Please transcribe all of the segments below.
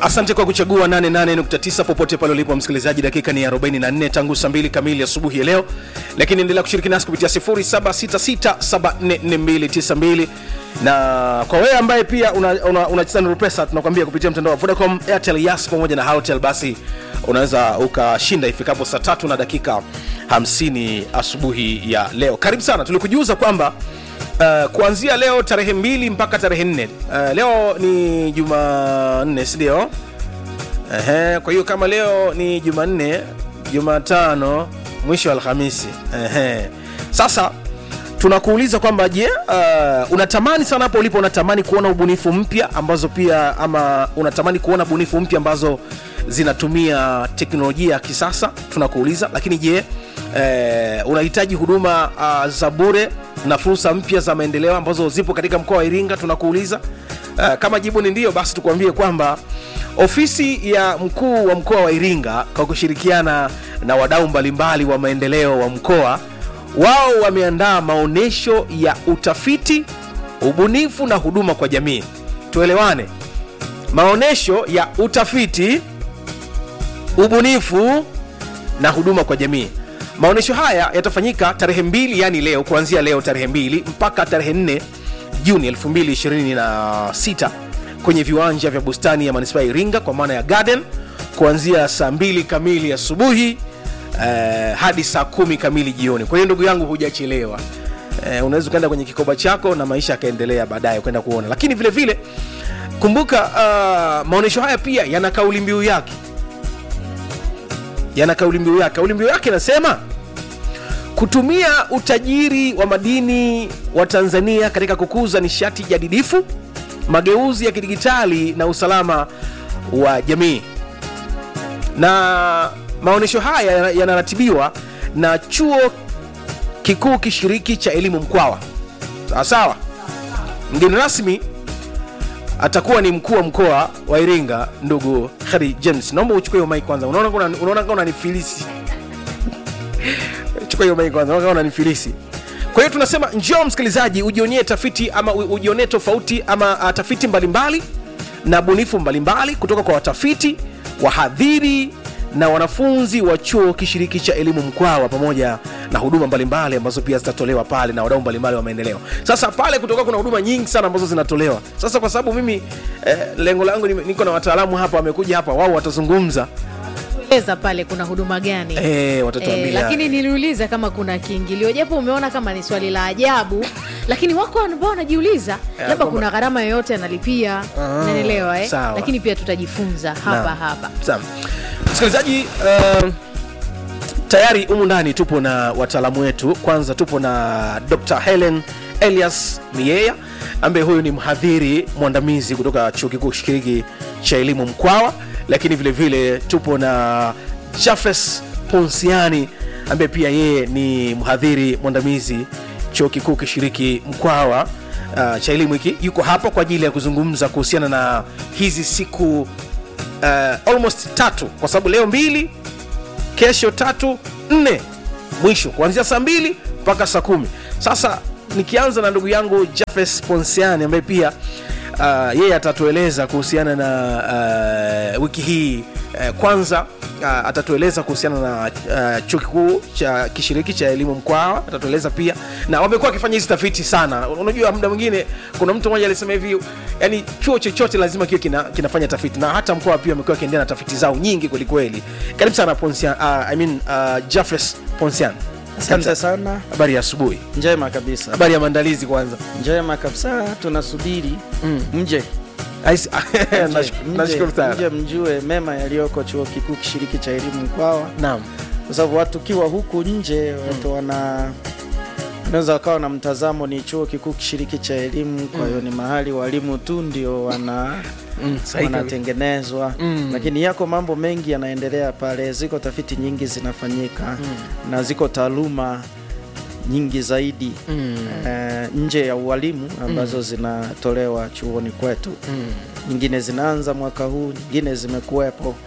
asante kwa kuchagua 88.9 popote pale ulipo msikilizaji dakika ni 44 tangu saa 2 kamili asubuhi ya leo lakini endelea kushiriki nasi kupitia 0766744292 na kwa wewe ambaye pia unacheza una, una Nuru pesa tunakwambia kupitia mtandao wa vodacom airtel yas pamoja na halotel basi unaweza ukashinda ifikapo saa tatu na dakika 50 asubuhi ya leo karibu sana tulikujuza kwamba Uh, kuanzia leo tarehe mbili mpaka tarehe nne uh, leo ni jumanne sindio Ehe, kwa hiyo kama leo ni jumanne jumatano mwisho wa alhamisi Ehe. sasa tunakuuliza kwamba je uh, unatamani sana hapo ulipo unatamani kuona ubunifu mpya ambazo pia ama unatamani kuona bunifu mpya ambazo zinatumia teknolojia ya kisasa tunakuuliza lakini je eh, unahitaji huduma uh, za bure na fursa mpya za maendeleo ambazo zipo katika mkoa wa iringa tunakuuliza uh, kama jibu ni ndio basi tukuambie kwamba ofisi ya mkuu wa mkoa wa iringa kwa kushirikiana na wadau mbalimbali wa maendeleo wa mkoa wao wameandaa maonyesho ya utafiti ubunifu na huduma kwa jamii tuelewane maonyesho ya utafiti ubunifu na huduma kwa jamii maonyesho haya yatafanyika tarehe mbili yani leo kuanzia leo tarehe mbili mpaka tarehe 4 juni 226 kwenye viwanja vya bustani ya manispaa ya iringa kwa maana ya garden kuanzia saa mbili kamili asubuhi eh, hadi saa kumi kamili jioni kwa hiyo ndugu yangu hujachelewa eh, unaweza ukaenda kwenye kikoba chako na maisha yakaendelea baadaye kwenda kuona lakini vile vile kumbuka uh, maonyesho haya pia yana kauli mbiu yake yana kauli mbiu yake kauli mbiu yake inasema kutumia utajiri wa madini wa tanzania katika kukuza nishati jadidifu mageuzi ya kidigitali na usalama wa jamii na maonyesho haya yanaratibiwa na chuo kikuu kishiriki cha elimu mkwawa sawa sawa mgeni rasmi atakuwa ni mkuu wa mkoa wa iringa ndugu Khari james naomba uchukue hiyo mic kwanza unaona kuna- unaona kama unanifilisi chukua hiyo mic kwanza unaona kama unanifilisi kwa hiyo tunasema njoo msikilizaji ujionee tafiti ama u- ujionee tofauti ama uh, tafiti mbalimbali na bunifu mbalimbali kutoka kwa watafiti wahadhiri na wanafunzi wa chuo kishiriki cha elimu mkwawa pamoja na huduma mbalimbali ambazo pia zitatolewa pale na wadau mbalimbali wa maendeleo sasa pale kutoka kuna huduma nyingi sana ambazo zinatolewa sasa kwa sababu mimi eh, lengo langu ni- niko na wataalamu hapa wamekuja hapa wao watazungumza eleza pale kuna huduma gani eh, watatuambia Eh, lakini niliuliza kama kuna kiingilio japo umeona kama ni swali la ajabu lakini wako ambao wanajiuliza labda kwamba- kuna gharama yoyote analipia Ah, nanelewa eh? sawa. lakini pia tutajifunza hapa Naam. hapa Sawa. msikilizaji uh, tayari humu ndani tupo na wataalamu wetu kwanza tupo na dr helen elias mieya ambaye huyu ni mhadhiri mwandamizi kutoka chuo kikuu shiriki cha elimu mkwawa lakini vile vile tupo na jafes ponsiani ambaye pia yeye ni mhadhiri mwandamizi chuo kikuu kishiriki mkwawa uh, cha elimu hiki yuko hapa kwa ajili ya kuzungumza kuhusiana na hizi siku uh, almost tatu kwa sababu leo mbili kesho tatu nne mwisho kuanzia saa mbili mpaka saa kumi sasa nikianza na ndugu yangu jafes ponsiani ambaye pia uh, yeye atatueleza kuhusiana na uh, wiki hii uh, kwanza uh, atatueleza kuhusiana na uh, chuo kikuu cha kishiriki cha elimu mkwawa atatueleza pia na wamekuwa wakifanya hizi tafiti sana unajua muda mwingine kuna mtu mmoja alisema hivi yani chuo chochote lazima kiwe kina, kinafanya tafiti na hata mkoa pia wamekuwa wakiendelea na tafiti zao nyingi kwelikweli karibu sana ponsian uh, I mean, uh, jeffres ponsian Asante sana, habari ya asubuhi njema kabisa, habari ya maandalizi kwanza njema kabisa. Tunasubiri mje Ais- Mje, Nash- mje, nashukuru sana mje mjue mema yaliyoko chuo kikuu kishiriki cha elimu Mkwawa, naam kwa sababu watu kiwa huku nje watu wana wanaweza wakawa na mtazamo ni chuo kikuu kishiriki cha elimu, kwa hiyo ni mahali walimu tu ndio wana Mm, sahihi kabisa. wanatengenezwa Mm. lakini yako mambo mengi yanaendelea pale, ziko tafiti nyingi zinafanyika na ziko taaluma nyingi zaidi Mm, eh, nje ya ualimu ambazo zinatolewa chuoni kwetu mm, nyingine zinaanza mwaka huu nyingine zimekuwepo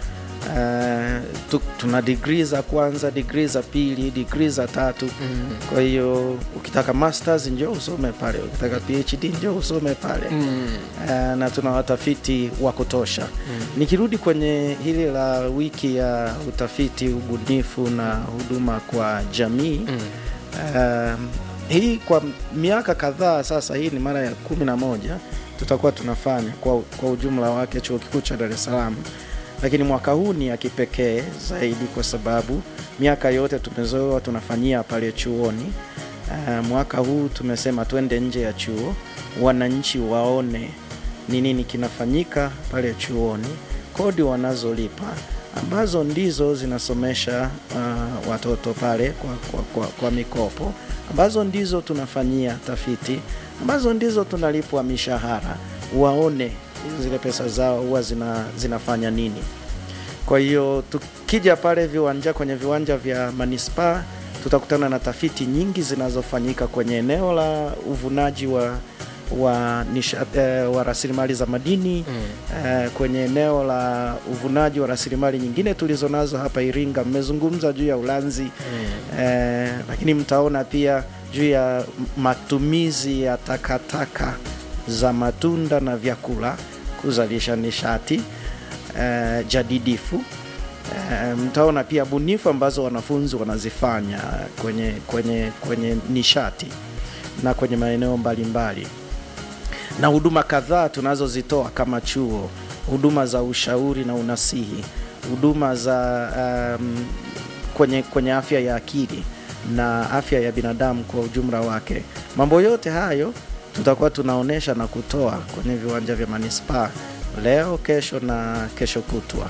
Uh, tu, tuna digrii za kwanza, digrii za pili, digrii za tatu. Mm. Kwa hiyo ukitaka masters njoo usome pale, ukitaka PhD njoo usome pale Mm. uh, na tuna watafiti wa kutosha. Mm. Nikirudi kwenye hili la wiki ya utafiti, ubunifu na huduma kwa jamii Mm. Um, hii kwa miaka kadhaa sasa, hii ni mara ya kumi na moja tutakuwa tunafanya kwa, kwa ujumla wake chuo kikuu cha Dar es Salaam, lakini mwaka huu ni ya kipekee zaidi kwa sababu miaka yote tumezoea tunafanyia pale chuoni. Uh, mwaka huu tumesema twende nje ya chuo, wananchi waone ni nini kinafanyika pale chuoni, kodi wanazolipa ambazo ndizo zinasomesha uh, watoto pale kwa, kwa, kwa, kwa mikopo ambazo ndizo tunafanyia tafiti ambazo ndizo tunalipwa mishahara, waone zile pesa zao huwa zina, zinafanya nini. Kwa hiyo tukija pale viwanja, kwenye viwanja vya manispaa tutakutana na tafiti nyingi zinazofanyika kwenye eneo la uvunaji wa wa, nisha- eh, wa rasilimali za madini Mm. eh, kwenye eneo la uvunaji wa rasilimali nyingine tulizonazo hapa Iringa. Mmezungumza juu ya ulanzi Mm. eh, lakini mtaona pia juu ya matumizi ya takataka za matunda na vyakula kuzalisha nishati eh, jadidifu. Eh, mtaona pia bunifu ambazo wanafunzi wanazifanya kwenye, kwenye, kwenye nishati na kwenye maeneo mbalimbali na huduma kadhaa tunazozitoa kama chuo, huduma za ushauri na unasihi, huduma za um, kwenye, kwenye afya ya akili na afya ya binadamu kwa ujumla wake. Mambo yote hayo tutakuwa tunaonesha na kutoa kwenye viwanja vya manispaa leo, kesho na kesho kutwa.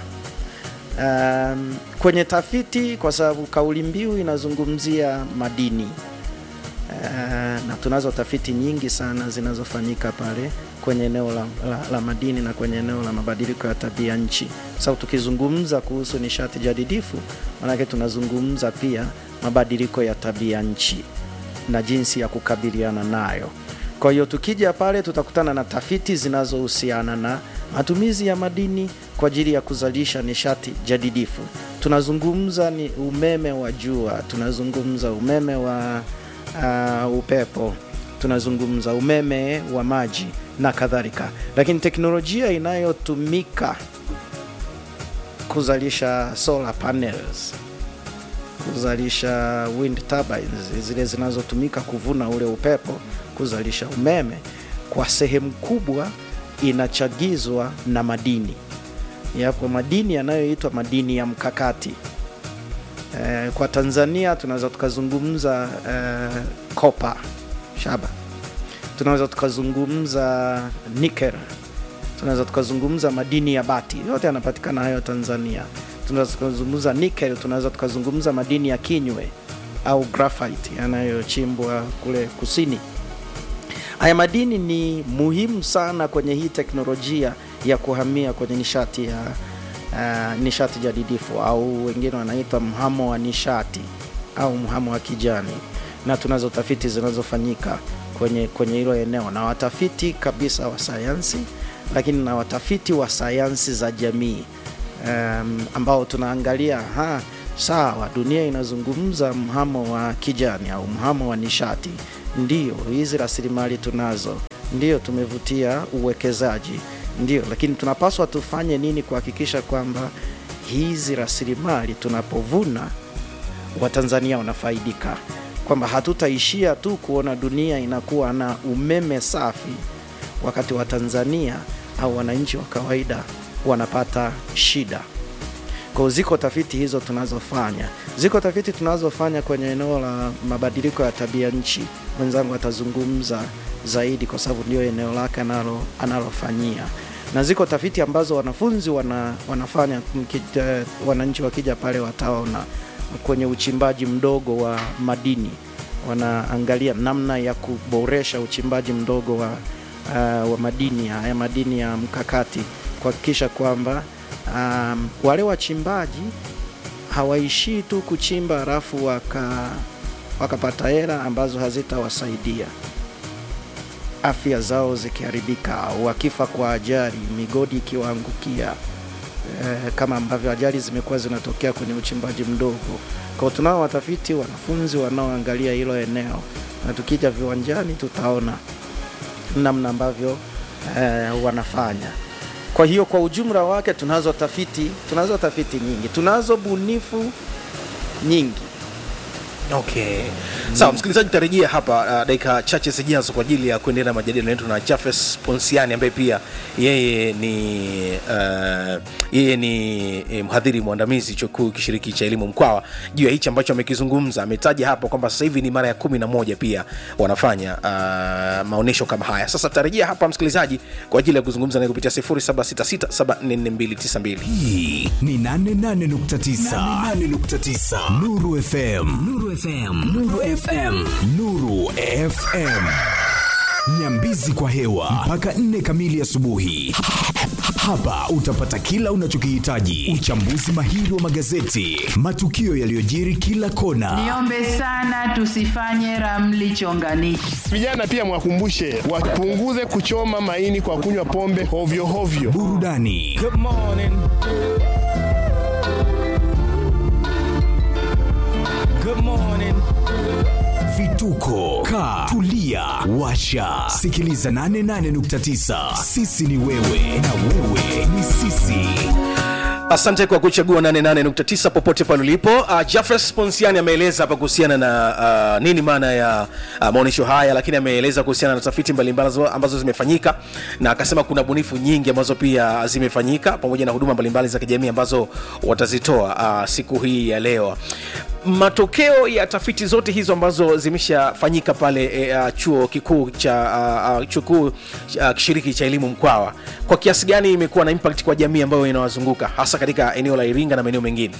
Um, kwenye tafiti, kwa sababu kauli mbiu inazungumzia madini Uh, na tunazo tafiti nyingi sana zinazofanyika pale kwenye eneo la, la, la madini na kwenye eneo la mabadiliko ya tabia nchi. Sababu tukizungumza kuhusu nishati jadidifu, maanake tunazungumza pia mabadiliko ya tabia nchi na jinsi ya kukabiliana nayo. Kwa hiyo tukija pale tutakutana na tafiti zinazohusiana na matumizi ya madini kwa ajili ya kuzalisha nishati jadidifu. Tunazungumza ni umeme wa jua, tunazungumza umeme wa uh, upepo, tunazungumza umeme wa maji na kadhalika, lakini teknolojia inayotumika kuzalisha solar panels, kuzalisha wind turbines, zile zinazotumika kuvuna ule upepo kuzalisha umeme, kwa sehemu kubwa inachagizwa na madini. Yapo madini yanayoitwa madini ya mkakati. Eh, kwa Tanzania tunaweza tukazungumza eh, kopa shaba, tunaweza tukazungumza nickel, tunaweza tukazungumza madini ya bati, yote yanapatikana hayo Tanzania. Tunaweza tukazungumza nickel, tunaweza tukazungumza madini ya kinywe au graphite yanayochimbwa kule kusini. Haya madini ni muhimu sana kwenye hii teknolojia ya kuhamia kwenye nishati ya uh, nishati jadidifu au wengine wanaita mhamo wa nishati au mhamo wa kijani, na tunazo tafiti zinazofanyika kwenye kwenye hilo eneo na watafiti kabisa wa sayansi, lakini na watafiti wa sayansi za jamii um, ambao tunaangalia ha, sawa, dunia inazungumza mhamo wa kijani au mhamo wa nishati, ndio hizi rasilimali tunazo, ndio tumevutia uwekezaji ndio, lakini tunapaswa tufanye nini kuhakikisha kwamba hizi rasilimali tunapovuna Watanzania wanafaidika, kwamba hatutaishia tu kuona dunia inakuwa na umeme safi wakati Watanzania au wananchi wa kawaida wanapata shida. Kwa hiyo ziko tafiti hizo tunazofanya, ziko tafiti tunazofanya kwenye eneo la mabadiliko ya tabia nchi. Mwenzangu atazungumza zaidi kwa sababu ndio eneo lake analo analofanyia, na ziko tafiti ambazo wanafunzi wana, wanafanya mkita, wananchi wakija pale wataona kwenye uchimbaji mdogo wa madini, wanaangalia namna ya kuboresha uchimbaji mdogo wa, uh, wa madini haya madini ya mkakati kuhakikisha kwamba um, wale wachimbaji hawaishii tu kuchimba halafu waka wakapata hela ambazo hazitawasaidia afya zao zikiharibika, wakifa kwa ajali, migodi ikiwaangukia, eh, kama ambavyo ajali zimekuwa zinatokea kwenye uchimbaji mdogo. Kwa tunao watafiti wanafunzi wanaoangalia hilo eneo, na tukija viwanjani tutaona namna ambavyo eh, wanafanya. Kwa hiyo kwa ujumla wake tunazo tafiti, tunazo tafiti nyingi, tunazo bunifu nyingi. okay sawa msikilizaji tarejea hapa uh, dakika chache zijazo kwa ajili ya kuendelea na majadiliano yetu na jafes ponsiani ambaye pia yeye ni uh, yeye ni eh, mhadhiri mwandamizi chuo kikuu kishiriki cha elimu mkwawa juu ya hichi ambacho amekizungumza ametaja hapa kwamba sasa hivi ni mara ya kumi na moja pia wanafanya uh, maonyesho kama haya sasa tarejea hapa msikilizaji kwa ajili ya kuzungumza naye kupitia 0766744292 hii ni 88.9 Nuru FM Nuru FM Nuru FM Nuru FM Nyambizi kwa hewa mpaka 4 kamili asubuhi. Hapa utapata kila unachokihitaji: uchambuzi mahiri wa magazeti, matukio yaliyojiri kila kona, Niombe sana tusifanye ramli chonganishi. Vijana pia mwakumbushe wapunguze kuchoma maini kwa kunywa pombe hovyo hovyo. burudani vituko ka tulia washa sikiliza 88.9 sisi ni wewe na wewe ni sisi asante kwa kuchagua 88.9 popote pale ulipo uh, jeffres ponsiani ameeleza hapa kuhusiana na uh, nini maana ya uh, maonyesho haya lakini ameeleza kuhusiana na tafiti mbalimbali ambazo- ambazo zimefanyika na akasema kuna bunifu nyingi ambazo pia zimefanyika pamoja na huduma mbalimbali za kijamii ambazo watazitoa uh, siku hii ya leo matokeo ya tafiti zote hizo ambazo zimeshafanyika pale e, uh, chuo kikuu cha uh, uh, chuo kikuu uh, kishiriki cha elimu mkwawa kwa kiasi gani imekuwa na impact kwa jamii ambayo inawazunguka hasa katika eneo la iringa na maeneo mengine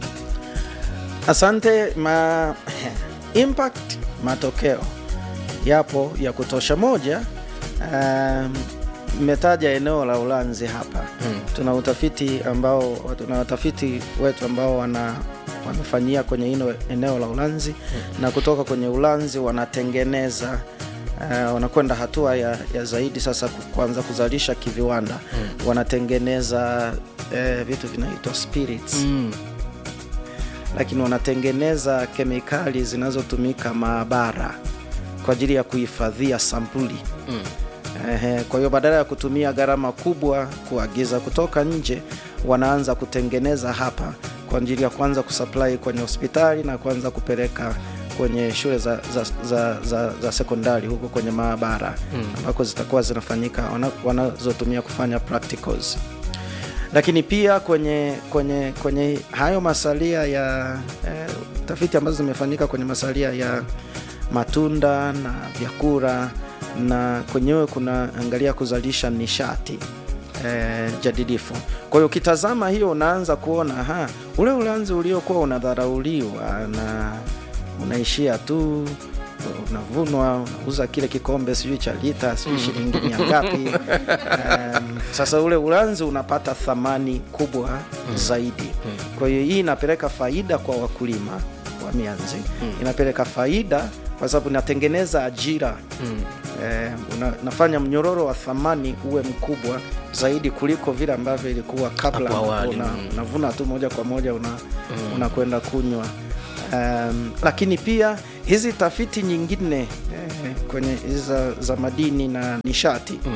Asante. Ma impact, matokeo yapo ya kutosha. Moja, um, mmetaja eneo la Ulanzi hapa hmm. Tuna utafiti ambao tuna watafiti wetu ambao wana wamefanyia kwenye hilo eneo la Ulanzi hmm. na kutoka kwenye Ulanzi wanatengeneza Uh, wanakwenda hatua ya, ya zaidi sasa ku- kuanza kuzalisha kiviwanda hmm. wanatengeneza uh, vitu vinaitwa spirits mm. lakini wanatengeneza kemikali zinazotumika maabara kwa ajili ya kuhifadhia sampuli Mm. Ehe, kwa hiyo badala ya kutumia gharama kubwa kuagiza kutoka nje wanaanza kutengeneza hapa kwa ajili ya kuanza kusupply kwenye hospitali na kuanza kupeleka kwenye shule za, za, za, za, za sekondari huko kwenye maabara ambako zitakuwa zinafanyika wana- wanazotumia kufanya practicals lakini pia kwenye kwenye kwenye hayo masalia ya eh, tafiti ambazo zimefanyika kwenye masalia ya matunda na vyakula na kwenyewe kuna angalia kuzalisha nishati eh, jadidifu kwa hiyo ukitazama hiyo unaanza kuona ha, ule ulanzi uliokuwa unadharauliwa na unaishia tu unavunwa unauza kile kikombe sijui cha lita sijui shilingi mia ngapi um, sasa ule ulanzi unapata thamani kubwa zaidi kwa hiyo hii inapeleka faida kwa wakulima wa mianzi inapeleka faida kwa sababu inatengeneza ajira eh, una, nafanya mnyororo wa thamani uwe mkubwa zaidi kuliko vile ambavyo ilikuwa kabla Hapo ambapo awali, una, mm. unavuna tu moja kwa moja una, unakwenda kunywa um, lakini pia hizi tafiti nyingine eh, kwenye hizi za, za madini na nishati Mm.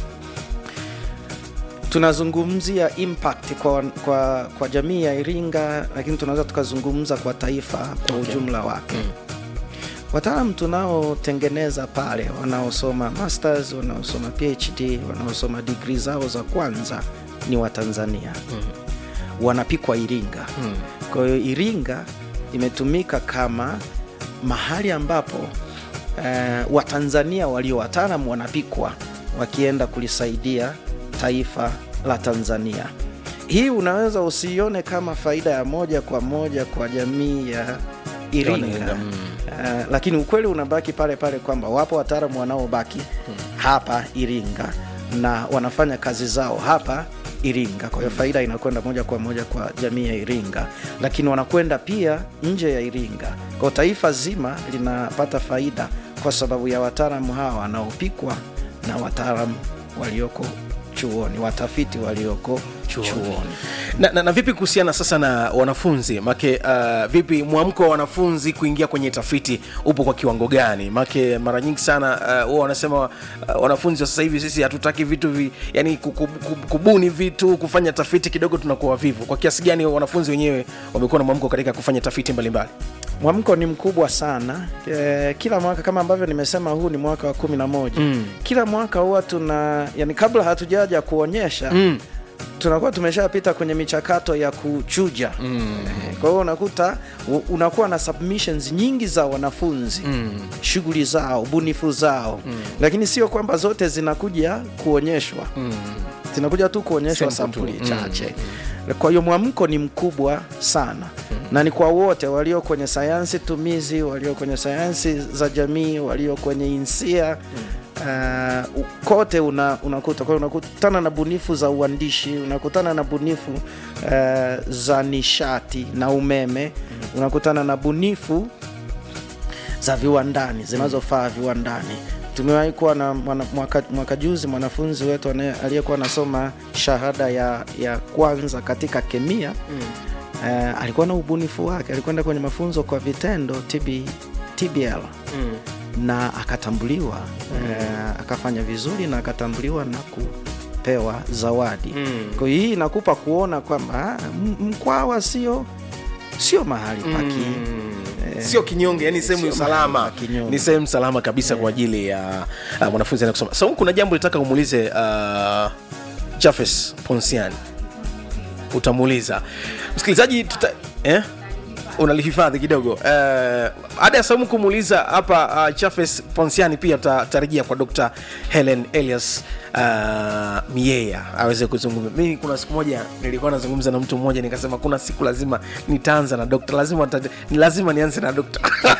tunazungumzia impact kwa, kwa, kwa jamii ya Iringa, lakini tunaweza tukazungumza kwa taifa kwa Okay. ujumla wake mm. Wataalam tunaotengeneza pale wanaosoma masters, wanaosoma PhD, wanaosoma digrii zao za kwanza ni Watanzania mm. wanapikwa Iringa Mm. kwa hiyo Iringa imetumika kama mahali ambapo eh, Watanzania walio wataalam wanapikwa wakienda kulisaidia taifa la Tanzania. Hii unaweza usiione kama faida ya moja kwa moja kwa jamii ya Iringa Iringa, mm. uh, lakini ukweli unabaki pale pale kwamba wapo wataalamu wanaobaki hapa Iringa na wanafanya kazi zao hapa Iringa. Kwa hiyo faida inakwenda moja kwa moja kwa jamii ya Iringa, lakini wanakwenda pia nje ya Iringa. Kwa hiyo taifa zima linapata faida kwa sababu ya wataalamu hawa wanaopikwa na wataalamu walioko chuoni, watafiti walioko chuoni, chuoni. Na, na, na vipi kuhusiana sasa na wanafunzi make uh, vipi mwamko wa wanafunzi kuingia kwenye tafiti upo kwa kiwango gani make mara nyingi sana uh, huwa wanasema uh, wanafunzi wa sasa hivi sisi hatutaki vitu vi, yani kuku- kuku- kubuni vitu kufanya tafiti kidogo tunakuwa wavivu kwa kiasi gani wanafunzi wenyewe wamekuwa na mwamko katika kufanya tafiti mbalimbali mwamko ni mkubwa sana e, kila mwaka kama ambavyo nimesema huu ni mwaka wa kumi na moja mm. kila mwaka huwa tuna yani kabla hatujaja kuonyesha mm tunakuwa tumeshapita kwenye michakato ya kuchuja mm. kwa hiyo unakuta u- unakuwa na submissions nyingi za wanafunzi mm. shughuli zao ubunifu zao mm. lakini sio kwamba zote zinakuja kuonyeshwa mm. zinakuja tu kuonyeshwa Sample tu. sampuli chache kwa hiyo mwamko ni mkubwa sana na ni kwa wote walio kwenye sayansi tumizi walio kwenye sayansi za jamii walio kwenye insia uh, u- kote una, unakuta kwa hiyo unakutana na bunifu za uandishi unakutana na bunifu uh, za nishati na umeme unakutana na bunifu za viwandani zinazofaa viwandani tumewahi kuwa na mwana- mwaka, mwaka juzi mwanafunzi wetu anaye- aliyekuwa anasoma shahada ya, ya kwanza katika kemia mm. uh, alikuwa na ubunifu wake alikwenda kwenye mafunzo kwa vitendo TB, tbl mm. na akatambuliwa mm. uh, akafanya vizuri na akatambuliwa na kupewa zawadi mm. kwa hiyo hii inakupa kuona kwamba ah, M- mkwawa sio sio mahali paki sio kinyonge yani sehemu Sio salama mahali pa kinyonge. ni sehemu salama kabisa kwa ajili ya uh, mwanafunzi anakusoma so kuna jambo litaka umuulize uh, jafes ponsiani utamuuliza msikilizaji tuta, eh? unalihifadhi kidogo uh, ada ya saumu kumuuliza hapa uh, chafes ponsiani pia tutarejea kwa dr helen elias uh, mieya aweze kuzungumza mimi kuna siku moja nilikuwa nazungumza na mtu mmoja nikasema kuna siku lazima nitaanza na dokta lazima, ta- ni lazima nianze na dokta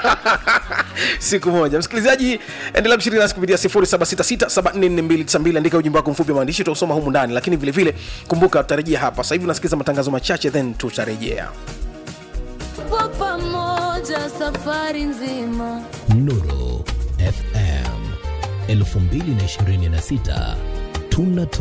siku moja msikilizaji endelea kushiriki nasi kupitia 0766744292 andika ujumbe wako mfupi wa maandishi tutausoma humu ndani lakini vile vile kumbuka tutarejea hapa sasa hivi unasikiliza matangazo machache then tutarejea Tupo pamoja safari nzima Nuru FM 2026 tunatoa